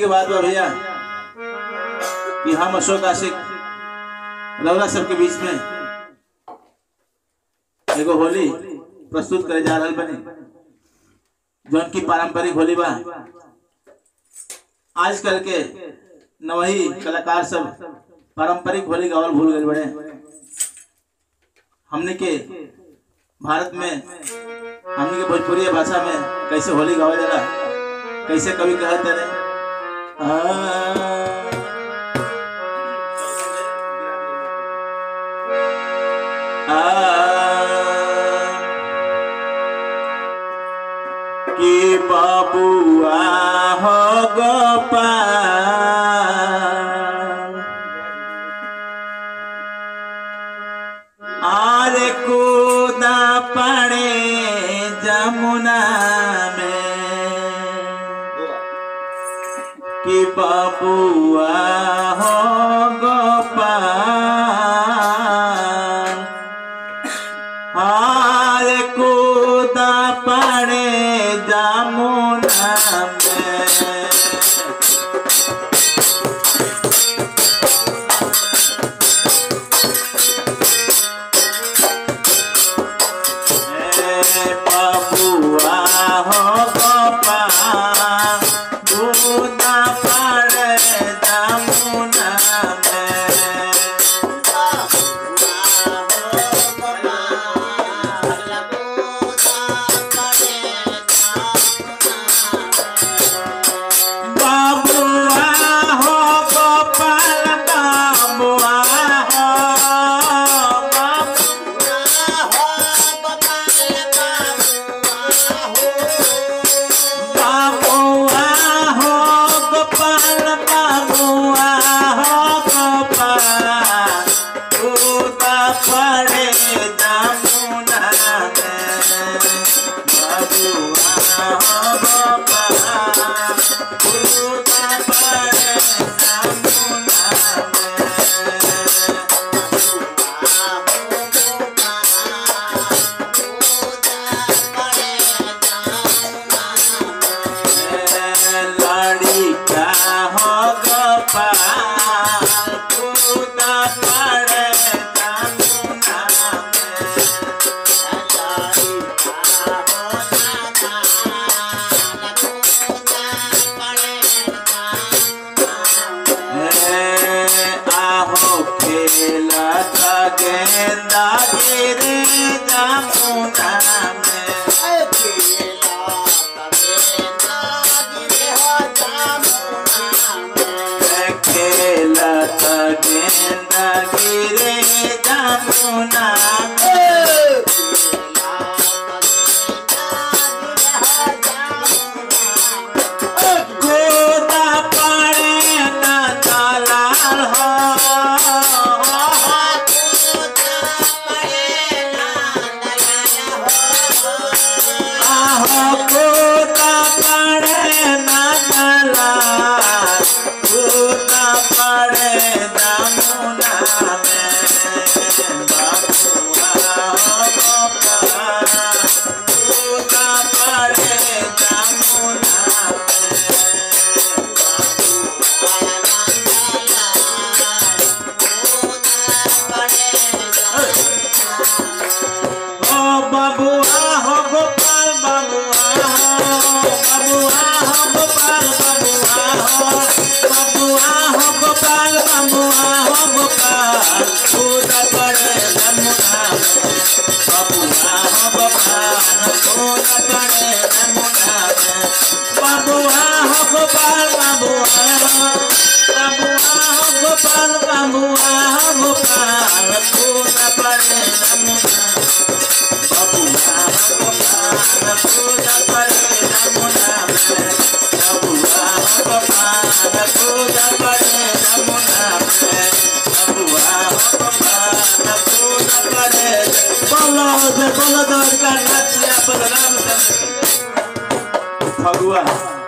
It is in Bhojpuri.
के बाद बा भैया कि हम अशोक आशिक रौरा सबके बीच में एगो होली प्रस्तुत करे जा रहल बनी जौन की पारंपरिक होली बा आजकल के नवही कलाकार सब पारंपरिक होली गावल भूल गए बड़े हमने के भारत में हमने के भोजपुरी भाषा में कैसे होली गावल जाला कैसे कवि कहते रहे कि बाबुआ हो गोपाल आरे कूदा पड़े जमुना में कि बाबुआ हो गोपाल हार कूदा पड़े जमुना में ए बाबुआ हो गोपाल कूदा पड़े जमुना में बाबुआ हो गोपाल बाबुआ हो बाबुआ हो गोपाल बाबुआ हो गोपाल उदा पड़े जमुना में बाबुआ हो गोपाल उदा पड़े जमुना में लड़िका हो गोपाल उदा पड़े जमुना में आहो खेला था गेंदा गिरे जमुना में खेला था गेंदा गिरे जमुना में गोदा पड़े न दलाल हो आहो गोदा पड़े न दलाल गोदा पड़े जमुना में बाबुआ हो गोपाल गोदा पड़े जमुना ओ बबुआ हो गोपाल बबुआ हो बबुआ हो गोपाल बबुआ हो बबुआ हो गोपाल बबुआ हो गोपाल पूजा पड़े जमुना में बबुआ हो गोपाल पूजा पड़े जमुना में बबुआ हो गोपाल बबुआ बबुआ हो गोपाल बबुआ हो गोपाल पूजा पड़े जमुना बबुआ हो गोपाल पूजा पड़े जमुना में बबुआ हो गोपाल पूजा पड़े जमुना में बबुआ हो गोपाल पूजा पड़े बोलो जे बोलो दरगाह नाचिया बलराम चंद्र फगुआ